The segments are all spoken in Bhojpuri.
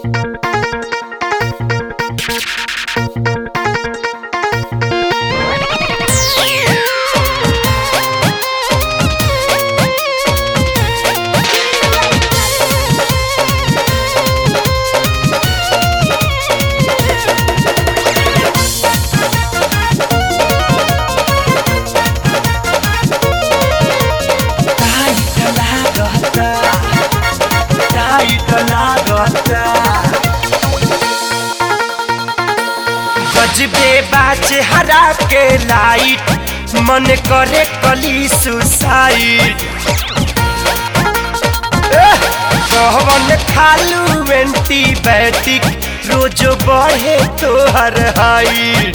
टाइट लागता टाइट लागता गजबे बाचे हरा के लाइट मन करे कली सुसाइड कहवन खालू एंटीबायोटिक रोज बढ़े तोहर हाइट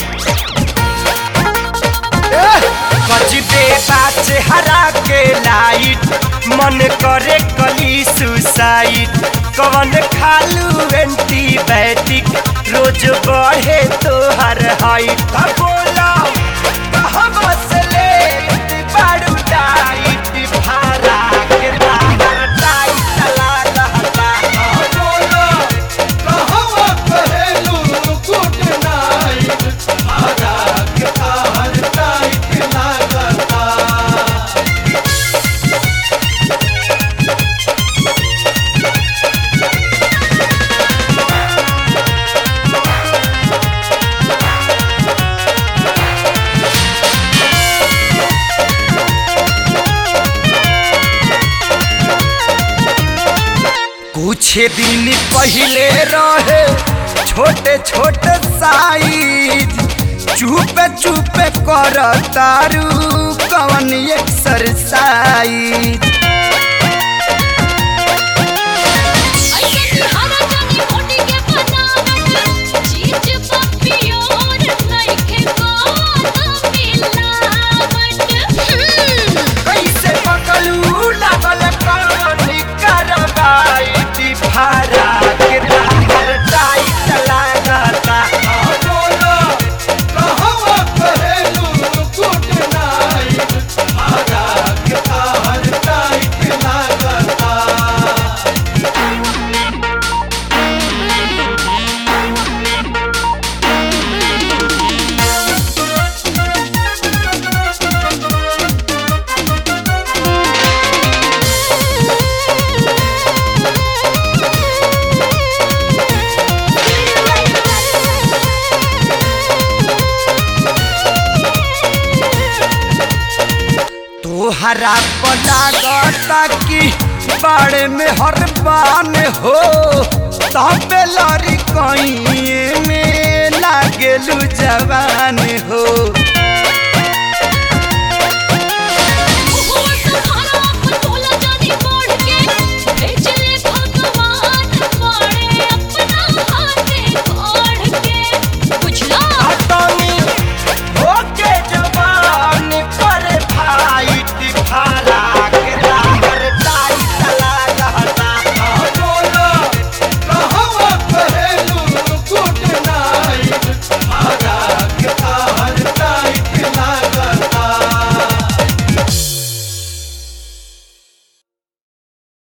बजबे बाचे हरा के लाइट मन करे कली सुसाइड कवन खालू एंटीबायोटिक रोज बढ़े तोहर हाइट अब बोला कहवा से ले बारू डाइट भारा के तार टाइट लागता अब बोला कहवा कहेलू गुड नाइट आजा के तार टाइट लागता कुछ दिन पहले रहे छोटे छोटे साइज चुपे चुपे कर तारू कवन एक्सरसाइज ऐसे हरा जानी मोटी के बनावट चीज पपियो नइखे कोनो मिलावट कैसे पकलू लागल कवन करवाइट भारा के तार टाइट लागता बोला कहवा कहेलू गुड नाइट आजा के तार टाइट लागता तोहरा पलागता कि बाड़े में हर बान हो तबे लड़ी कहीं में लागेलू जवान हो